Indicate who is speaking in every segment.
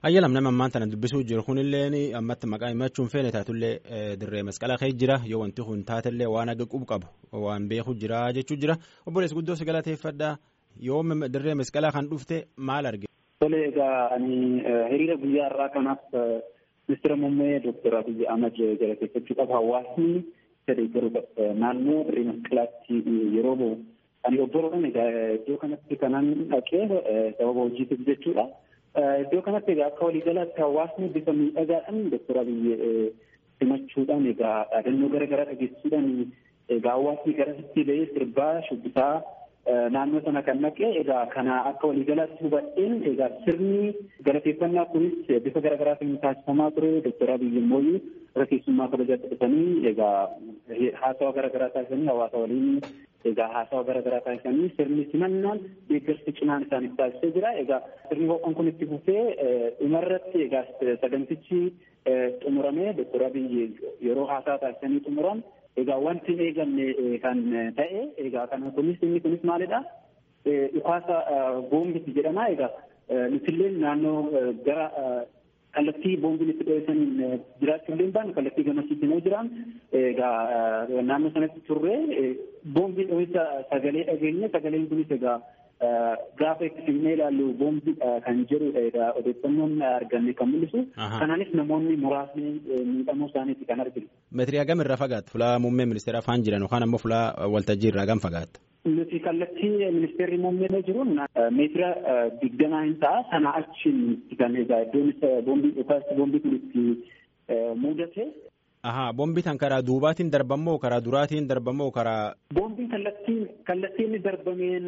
Speaker 1: Ayyalam nama ammaan tana dubbisuu jiru kunillee ammatti maqaa himachuun feene taatullee dirree masqala kee jira yoo wanti kun taatellee waan akka qubu qabu waan beeku jira jechuu jira obboleessi guddoo si galateeffadha yoo dirree masqalaa kan dhufte maal arge.
Speaker 2: Tole egaa ani hiriira guyyaa irraa kanaaf ministeera muummee dooktar Abiyyi Ahmad galateeffachuu qaba hawaasni sadii garuu naannoo dirree masqalaatti yeroo bahu ani obboroon egaa iddoo kanatti kanan dhaqee sababa hojiitiif jechuudha. Iddoo kanatti egaa akka waliigalaatti hawaasni bifa miidhagaadhaan dooktar Abiyyi simachuudhaan egaa dhaadannoo garaagaraa dhageessisuudhaan egaa hawaasni garasitti ba'ee sirbaa shubbisaa naannoo sana kan naqee egaa kana akka waliigalaatti hubadheen egaa sirni galateeffannaa kunis bifa garaagaraatiin taasifamaa ture dooktar Abiyyi immoo irra keessummaa kabajaatti dhufanii egaa haasawa garaagaraa taasisanii hawaasa waliin egaa haasawa garaagaraa taasisanii sirni simannaan deeggarsi cinaan isaaniif taasisee jira egaa sirni ho'aan kun itti fufee dhumarratti egaa sagantichi xumuramee dooktar Abiyyi yeroo haasaa taasisanii xumuran egaa wanti eegamne kan ta'e egaa kana kunis inni kunis maalidha dhukaasa boombiti jedhama egaa nutillee naannoo gara kallattii boombiin itti dho'isaniin jiraachuu illee baanu kallattii gamasiitti immoo jiraan egaa naannoo sanatti turre boombii dho'isa sagalee dhageenye sagaleen kunis egaa gaafa itti filmee ilaallu boombii kan jedhudha egaa odeeffannoon arganne kan mul'isu kanaanis namoonni muraasni miidhamuu isaaniiti kan arginu.
Speaker 1: Meetirii hagam irraa fagaata fulaa muummee ministeera afaan jiran yookaan ammoo fulaa waltajjii irraa hagam fagaata?
Speaker 2: Nuti kallattii ministeerri muummee jiruun meetira digdamaa hin ta'a sana achiin kan egaa iddoon boombii dhukaasti boombii kun itti mudate.
Speaker 1: Ahaa boombii tan karaa duubaatiin darbamoo karaa duraatiin darbamoo karaa.
Speaker 2: Boombiin kallattiin kallattiin darbameen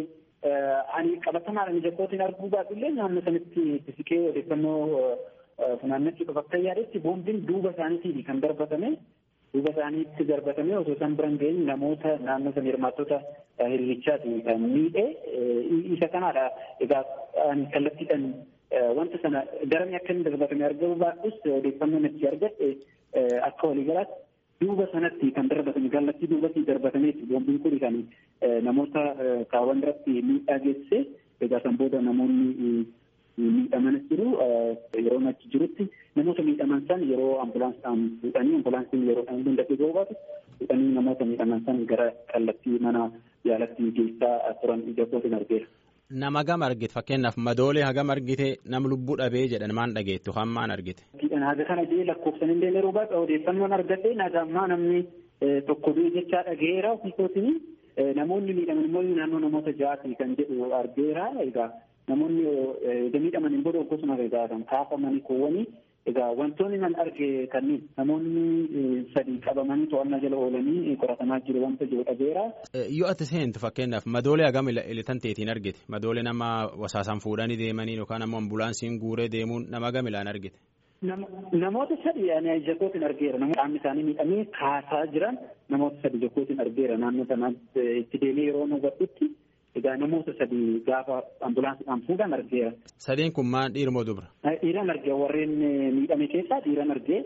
Speaker 2: ani qabatamaadhaan jakkootiin arguu baadhullee naannoo sanitti siqee odeeffannoo funaannachuu qaba akka yaadetti boombiin duuba isaaniitiin kan darbatame duuba isaaniitti darbatame osoo isaan biran ga'in namoota naannoo sana hirmaattota hiriirichaati kan miidhe isa kanaadha egaa ani kallattiidhaan wanta sana daramee akka inni darbatame argamu baadhus odeeffannoon itti argadhe akka waliigalaatti duuba sanatti kan darbatame kallattii duubatti darbatameeti boombiin kun kan namoota kaawwan irratti miidhaa geessise egaa san booda namoonni miidhamanis jiru yeroo achi jirutti namoota miidhaman san yeroo ambulaansaan fuudhanii ambulaansiin yeroo hunda dhibee baatu fuudhanii namoota miidhaman san gara kallattii mana yaalatti geessaa turan jakkootiin argeera.
Speaker 1: Nama hagam argite fakkeenyaaf madoolee hagam argite nam lubbuu dhabee jedhan maan dhageettu kan maan argite.
Speaker 2: Haga kana jee lakkoofsan illee yeroo baay'ee odeeffannoon argate nagammaa namni tokko du'e jechaa dhageera ofiisootiin namoonni miidhaman immoo naannoo namoota ja'aati kan jedhu argeera egaa namoonni miidhaman hin booda akkasuma egaa kan kaafamanii kuuwwanii egaa wantoonni nan arge kanneen namoonni sadii qabamanii to'annaa jala oolanii qoratamaa jiru wanta jiru dhageera.
Speaker 1: Yoo ati seentu fakkeenyaaf madoolee hagam ilatan teetiin argite madoolee nama wasaasan fuudhanii deemanii yookaan ammoo ambulaansiin guuree deemuun nama hagam ilaan argite.
Speaker 2: Namoota sadii ani jakkootiin argeera namoota qaamni isaanii miidhamee kaasaa jiran namoota sadii jakkootiin argeera naannoo sanatti itti deemee yeroo nu hubadhutti. Egaa namoota sadii gaafa ambulaansiidhaan fuudhan argeera.
Speaker 1: Sadeen kun maal dhiira moo dubra?
Speaker 2: Dhiiran argee warreen miidhame keessaa dhiiran argee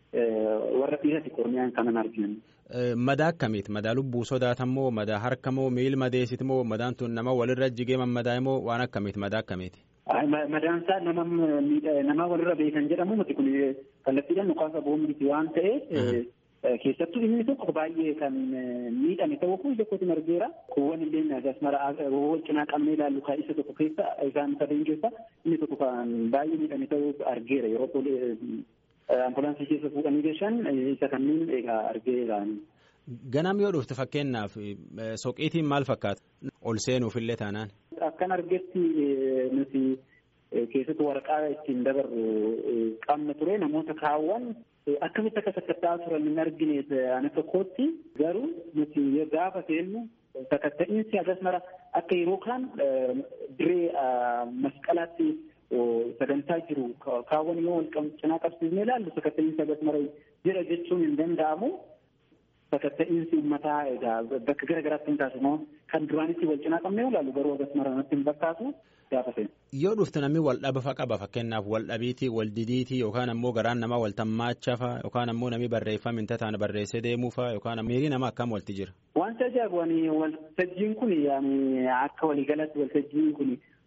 Speaker 2: warra dhiirati korniyaan kanan arginu.
Speaker 1: Madaa akkamiiti? Madaa lubbuu sodaatan moo madaa harka moo miil madeesiti moo madaan tun nama walirra jigee mammadaa moo waan akkamiiti? Madaa akkamiiti?
Speaker 2: Madaan isaa nama nama walirra beekan jedhamu miti kun kallattiidhaan dhukaasa boombiiti waan ta'eef. keessattuu inni tokko baay'ee kan miidhame ta'uu kun jakkootiin argeera. Kuuwwan illee agas mara wal cinaa qabnee ilaallu kan isa tokko keessa isaan sadeen keessa inni tokko kan baay'ee miidhame ta'uu argeera yeroo ambulaansii keessa fuudhanii geessan isa kanneen egaa argeera.
Speaker 1: Ganam yoo dhufte fakkeenyaaf soqiitiin maal fakkaata? Ol seenuufillee taanaan.
Speaker 2: Akkan argetti nuti keessatti waraqaa ittiin dabarru qabna ture namoota kaawwan akkamitti akka sakatta'aa turan hin argine ana tokkotti garuu nuti gaafa seennu sakatta'iinsi agas mara akka yeroo kaan diree masqalaatti sagantaa jiru kaawwan yoo wal cinaa qabsiisnee ilaallu sakatta'iinsi agas mara jira jechuun hin danda'amu. Sakatta'iinsi uummataa egaa bakka gara garaatti hin taasifamu kan duraanitti wal cinaa qabnee ilaallu garuu agas mara natti hin fakkaatu.
Speaker 1: Yoo dhufte namni wal dhaba qaba fakkeenyaaf wal dhabiitii wal didiitii yookaan ammoo garaan namaa wal tammaachafa yookaan ammoo namni barreeffama hin tataan barreessee deemuufa yookaan miirii nama akkam walti jira.
Speaker 2: Wanta ajaa'ibu waltajjiin kun akka waliigalatti waltajjiin kun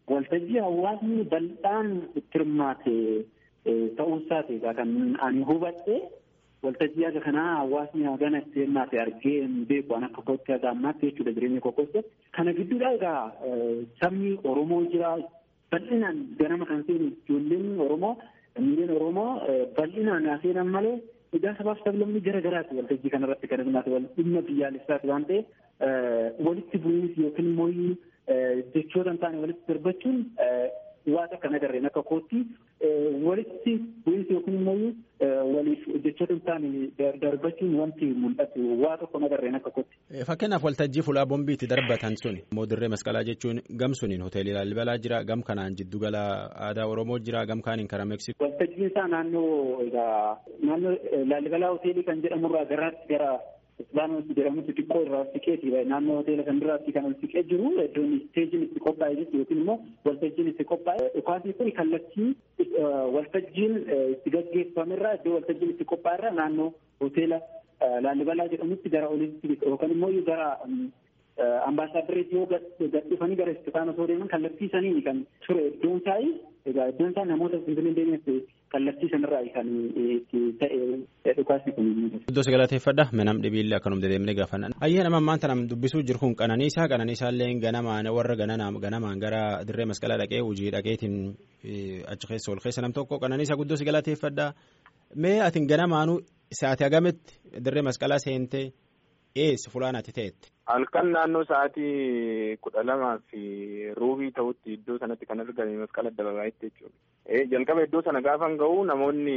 Speaker 2: waltajjii hawaasni bal'aan itti hirmaate ta'uusaati kan ani hubadhe waltajjii akka kanaa hawaasni hagana itti hirmaate argee hin beeku an akka kootti haga ammaatti jechuudha jireenya koo keessatti. Kana gidduudha egaa sabni Oromoo jira bal'inaan ganama kan seenu ijoolleen Oromoo miileen Oromoo bal'inaan haa seenan malee egaa sabaaf sablammii gara garaati waltajjii kanarratti kan hirmaate wal dhimma biyyaalessaati waan ta'eef walitti bu'iinsi yookiin immoo jechoota hin taane walitti darbachuun waan akka nagarreen akka kootti walitti bu'iinsi yookiin immoo waliif jechoota hin taane darbachuun wanti mul'atu waa tokko nagarreen akka kootti.
Speaker 1: Fakkeenyaaf waltajjii fuulaa bombii itti darbatan sun immoo dirree masqalaa jechuun gam suniin hoteelii Laallibalaa jira gam kanaan jiddugala aadaa Oromoo jira gam kaaniin karaa Meeksikoo.
Speaker 2: Waltajjiin isaa naannoo egaa naannoo Laallibalaa hoteelii kan jedhamurraa garaatti gara Islaamatti jedhamutti xiqqoo irraa siqeeti naannoo hoteela kan biraatti kan ol siqee jiru iddoon isteejiin itti qophaa'e jechuudha yookiin immoo waltajjiin itti qophaa'e dhukaasni kun kallattii waltajjiin itti gaggeeffamerraa iddoo waltajjiin itti qophaa'erraa naannoo hoteela Laallibalaa jedhamutti gara olitti yookaan immoo gara ambaasaadarreetti yoo gadhiifanii gara Istifaanos yoo deeman kallattii saniin kan ture iddoon isaa egaa iddoon isaa namoota Finfinnee deemeef kallattii sanarraa kan itti ta'e dhukaasni kun.
Speaker 1: Iddoo si galateeffadha manam dhibiillee akkanum dedeemnee gaafanna. Ayyee nama maanta nam dubbisuu jiru kun qananiisaa qananiisaallee ganamaan warra ganamaan gara dirree masqalaa dhaqee hojii dhaqeetiin achi keessa ol keessa nam tokko qananiisaa guddoo si galateeffadha. Mee atin ganamaanuu sa'aatii hagametti dirree masqalaa seentee eessa fulaanaatti ta'etti.
Speaker 3: Halkan naannoo sa'aatii kudha lamaa fi ruubii ta'utti iddoo sanatti kan argame masqala addabaabaayitti jechuudha. Jalqaba iddoo sana gaafan ga'u namoonni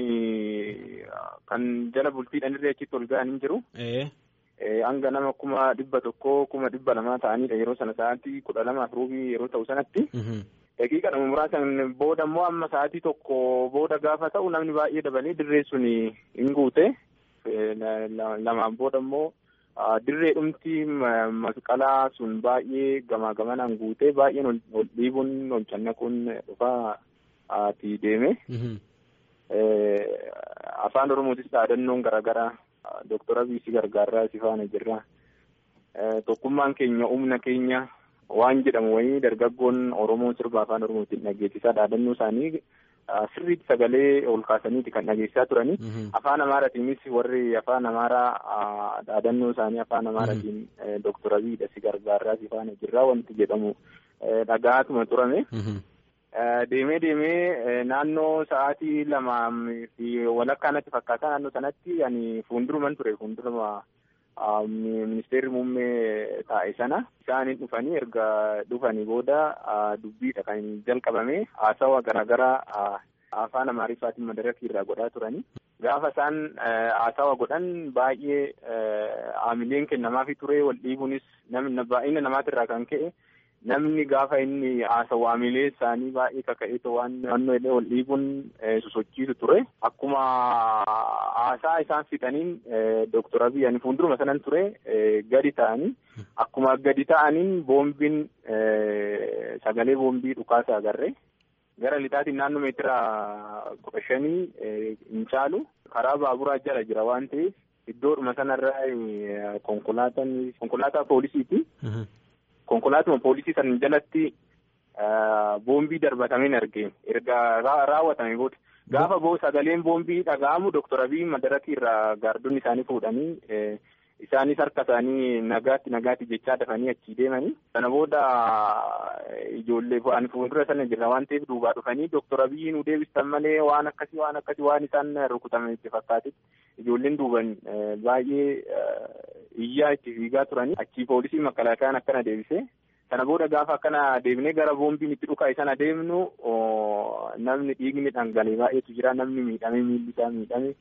Speaker 3: kan jala bultiidhaan irree achitti ol ga'an hin jiru. Hanga nama kuma dhibba tokkoo kuma dhibba lamaa ta'anidha yeroo sana sa'aatii kudha lamaa fi ruubii yeroo ta'u sanatti. Daqiiqadhuma muraasan booda immoo amma sa'aatii tokko booda gaafa ta'u namni baay'ee dabalee dirree sun hin guute. Lamaan booda immoo dirree dhumti masqalaa sun baay'ee gamaa gamanaan guutee baay'een ol dhiibuun ol cannaquun dhufaa ati deeme. Afaan Oromootis dhaadannoon garaagaraa Dooktor Abiy gargaarraa si faana jirra. Tokkummaan keenya humna keenya waan jedhamu wayii dargaggoon Oromoo sirba afaan Oromootiin dhageessisaa dhaadannoo isaanii sirriitti sagalee ol kaasaniiti kan dhageessisaa turani. Afaan Amaaraatiinis warri afaan Amaaraa dhaadannoo isaanii afaan Amaaraatiin Dooktor Abiydha si gargaarraa si faana jirraa wanti jedhamu dhagaatuma turame. Deemee deemee naannoo sa'aatii lamaa fi walakkaa natti fakkaata naannoo sanatti ani fuulduruman ture fuulduruma ministeerri muummee taa'e sana isaaniin dhufanii erga dhufanii booda dubbiidha kan jalqabame haasawa garaagaraa afaan amaariffaatiin madarakii irraa godhaa turani. Gaafa isaan haasawa godhan baay'ee aamileen kennamaafi ture wal dhiibuunis baay'ina namaatirraa kan ka'e namni gaafa inni haasawu aamilee isaanii baay'ee kaka'eetu waan naannoo illee wal dhiibuun sosochiisu ture. Akkuma haasaa isaan fixaniin Dooktor Abiy ani fuulduruma sanan ture gadi ta'anii akkuma gadi ta'aniin boombiin sagalee boombii dhukaasaa agarre. Gara lixaatiin naannoo meetira kudha shanii hin caalu karaa baaburaa jala jira waan ta'eef iddoodhuma sanarraa konkolaataan konkolaataa poolisiiti. Konkolaatuma poolisii san jalatti boombii darbatameen argee erga raawwatame booda gaafa boo sagaleen boombii dhaga'amu Dooktor Abiy madarakii irraa gaardonni isaanii fuudhanii isaanis harka isaanii nagaatti nagaatti jechaa dafanii achii deemanii sana booda ijoollee ani fuuldura sana jirra waan ta'eef duubaa dhufanii Dooktor Abiy nu deebistan malee waan akkasii waan akkasii waan isaan rukutame itti fakkaatetti ijoolleen duuban baay'ee iyyaa itti fiigaa turanii achii poolisii makalaakayaan akkana deebise sana booda gaafa akkana deebinee gara boombiin itti dhukaa'e sana deemnu namni dhiigni dhangalee baay'eetu jira namni miidhame miilli isaa miidhame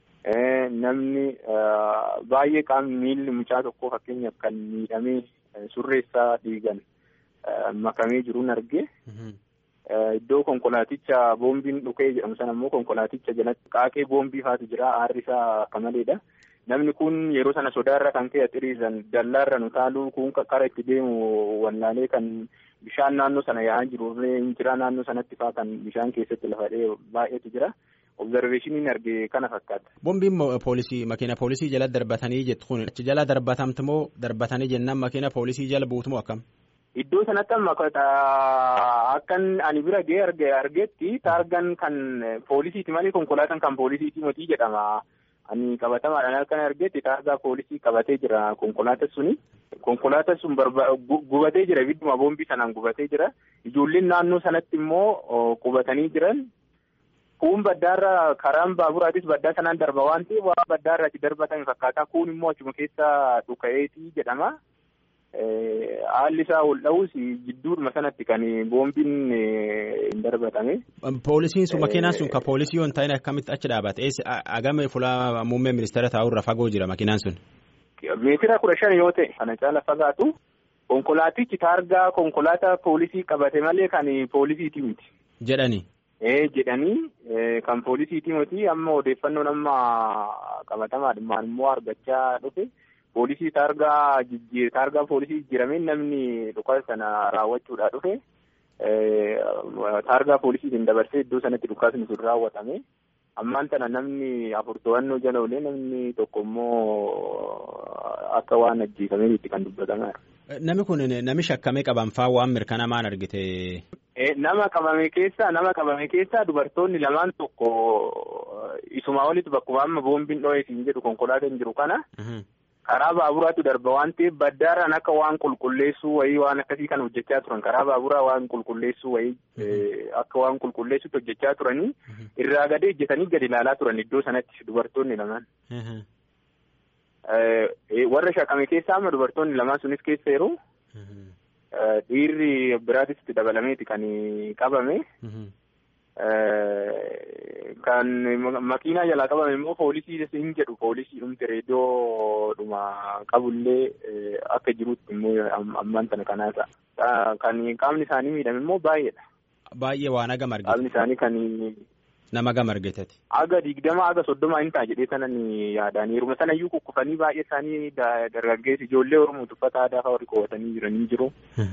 Speaker 3: namni baay'ee qaamni miilli mucaa tokkoo fakkeenyaaf kan miidhamee surreessaa dhiigan makamee jiruun arge. Iddoo konkolaaticha boombiin dhukee jedhamu sana immoo konkolaaticha jalatti qaaqee boombii faatu jira aarri isaa akka maleedha. Namni kun yeroo sana sodaarra kan ka'e xiriiran dallaarra nu taaluu kun kara itti deemu wallaalee kan bishaan naannoo sana yaa'aa jiru hin jira naannoo sanatti faa kan bishaan keessatti lafa baay'eetu jira. Observeeshiniin arge kana fakkaata.
Speaker 1: Boombiin poolisii makiina poolisii jala darbatanii jettu kun achi jala darbatamti moo darbatanii jennaan makiina poolisii jala buutu moo akkam?
Speaker 3: Iddoo sanatti amma akkan ani bira ga'ee argetti taargaan kan poolisiiti malee konkolaataan kan poolisiiti motii jedhama. Ani qabatamaadhaan akkan argetti taargaa poolisii qabatee jira konkolaataa suni. Konkolaataa sun gubatee jira ibidduma boombii sanaan gubatee jira. Ijoolleen naannoo sanatti immoo qubatanii jiran. Kuun baddaarra karaan baaburaatis baddaa sanaan darba waan ta'eef waan baddaarra itti darbatame fakkaata. Kuun immoo achuma keessa dhuka'eetii jedhama. Haalli isaa ol dha'us jidduudhuma sanatti kan boombiin hin darbatame.
Speaker 1: Poolisiin sun makiinaan sun ka poolisii yoo hin taane akkamitti achi dhaabate? Agame fuula muummee ministeera taa'urra fagoo jira makiinaan sun.
Speaker 3: Meetira kudha shan yoo ta'e kana caala fagaatu konkolaatichi taargaa konkolaataa poolisii qabate malee kan poolisiiti miti.
Speaker 1: Jedhani.
Speaker 3: Ee jedhanii kan poolisiiti miti amma odeeffannoon amma qabatamaadhumaan immoo argachaa dhufe. Poolisii taargaa taargaa poolisii jijjiiramee namni dhukaasa sana raawwachuudhaa dhufe taargaa poolisiitiin dabarsee iddoo sanatti dhukaasni sun raawwatame ammaan tana namni afur to'annoo jala olee namni tokko immoo akka waan ajjeefameetti kan dubbatamaa
Speaker 1: Namni kun nami shakkamee qaban faa waan mirkanaa'aan argite.
Speaker 3: Nama qabame keessaa nama qabame keessaa dubartoonni lamaan tokko isumaa olitti bakkuma amma boombiin dho'ee siin jedhu konkolaataan jiru kana. karaa baaburaatu darba waan ta'eef baddaaraan akka waan qulqulleessuu wayii waan akkasii kan hojjechaa turan karaa baaburaa waan qulqulleessuu wayii akka waan qulqulleessuutti hojjechaa turanii irraa gadee ejjetanii gadi ilaalaa turan iddoo sanatti dubartoonni lamaan. warra shakkame keessaa amma dubartoonni lamaan sunis keessa yeroo dhiirri biraatis itti dabalameeti kan qabame. Kan makiinaa jalaa qabame immoo poolisii hin jedhu poolisii dhumti reediyoodhuma qabullee akka jirutti immoo ammaan tana kanaasa. Kan qaamni isaanii miidhame immoo baay'eedha.
Speaker 1: Baay'ee waan aga margate.
Speaker 3: Qaamni isaanii kan.
Speaker 1: Nama aga margateti.
Speaker 3: Aga digdama aga soddoma hin ta'a jedhee sana ni yaadaan yeruma sana iyyuu kukkufanii baay'ee isaanii dargaggeessi ijoollee Oromoo uffata aadaa fa'aa warri qabatanii jiranii jiru.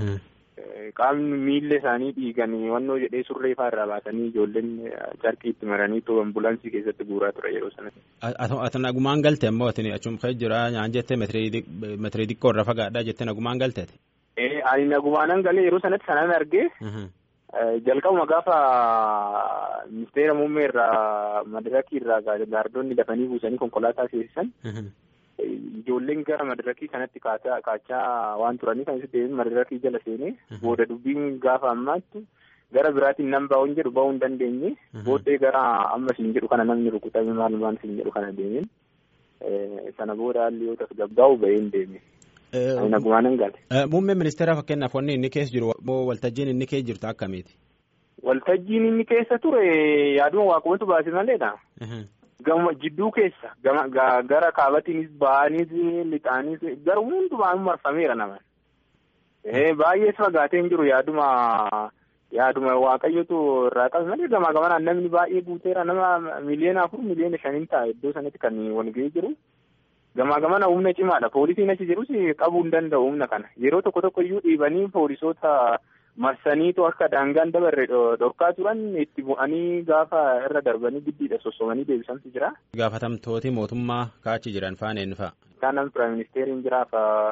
Speaker 3: Qaamni miilla isaanii dhiiganii wannoo jedhee surree fa'aa irraa baasanii ijoolleen carqii itti maranii too ambulaansii keessatti guuraa ture yeroo sana.
Speaker 1: Ati nagumaan galte immoo ati achuma ka'ee jira nyaan jettee meetirii xiqqoo irra fagaadhaa jettee nagumaan galteeti.
Speaker 3: Ani nagumaanan galee yeroo sanatti sanaan argee. Jalqabuma gaafa ministeera muummee irraa madarakii irraa gaardonni dafanii buusanii konkolaataa seesisan. Ijoolleen gara madarakii kanatti kaachaa waan turanii kan deebiin madarakii jala seenee booda dubbiin gaafa ammaatti gara biraatiin nan baa'uun jedhu baa'uu hin dandeenye booddee gara amma siin jedhu kana namni rukutame maal maal siin jedhu kana deemeen sana booda haalli yoo tasgabbaa'u ba'een deeme. Nagumaanan gale.
Speaker 1: Muummeen ministeera fakkeenyaaf wanni inni keessa jiru moo waltajjiin inni keessa jirtu akkamiiti?
Speaker 3: Waltajjiin inni keessa ture yaaduma waaqumatu baase maleedha. Gama jidduu keessa gara kaabatiinis ba'anis lixaanis garuu hundumaan marfameera nama. Baay'ees fagaatee hin jiru yaaduma yaaduma waaqayyotu irraa qabe malee gamaa gamanaan namni baay'ee guuteera nama miliyoona afur miliyoona shaniin ta'a iddoo sanatti kan walga'ee jiru. Gamaa gamana humna cimaadha. Poolisiin achi jirus qabuu hin danda'u humna kana. Yeroo tokko tokko iyyuu dhiibanii poolisoota marsaniitu akka daangaan dabarre dhorkaa turan itti bu'anii gaafa irra darbanii giddiidha sossomanii deebisantu jira.
Speaker 1: Gaafatamtooti mootummaa kaachi jiran faana eenyu fa'a?
Speaker 3: Isaan piraayim ministeeriin jira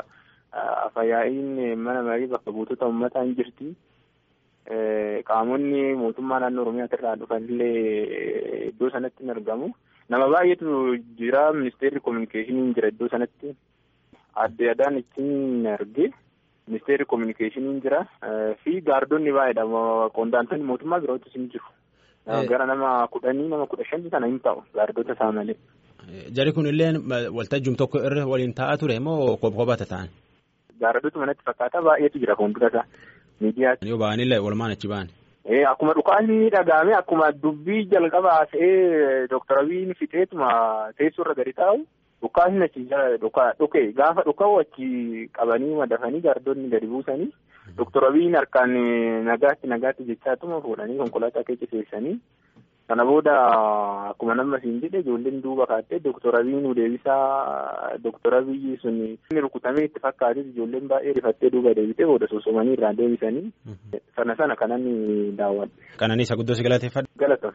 Speaker 3: afayaa'iin mana marii bakka buutota uummataa hin jirti. Qaamonni mootummaa naannoo Oromiyaa irraa dhufanillee iddoo sanatti hin argamu. Nama baay'eetu jira ministeerri kominikeeshiniin jira iddoo sanatti adde adaan ittiin arge ministeerri kominikeeshiniin jira fi gaardonni baay'eedha qondaaltonni mootummaa birootis hin jiru. Gara nama kudhanii nama kudha shanii kana hin ta'u gaardota isaa malee.
Speaker 1: Jari kun illee waltajjii tokko irra waliin taa'aa ture moo kophaata ta'an?
Speaker 3: Gaardota manatti fakkaata baay'eetu jira fuuldura isaa miidiyaatti.
Speaker 1: Yoo ba'anillee walumaan achi ba'an.
Speaker 3: Akkuma dhukaasni dhagahame akkuma dubbii jalqabaa ta'ee Dooktar Abiyin fixeetuma teessoo irra gadi taa'u dhukaasni achi dhuke gaafa dhuka'u achi qabanii madafanii gaardonni gadi buusanii Dooktar Abiyin harkaan nagaatti nagaatti jechaatuma fuudhanii konkolaataa keessa seessanii sana booda akkuma nama siin jedhe ijoolleen duuba kaattee Dooktar Abiyin deebisaa Dooktar Abiyi sun inni rukutamee itti fakkaates ijoolleen baay'ee rifattee duuba deebitee booda soosomanii irraa deebisanii sana sana kanan daawwadhe.
Speaker 1: Qananiisa guddoo si galateeffadha.
Speaker 3: Galatoom.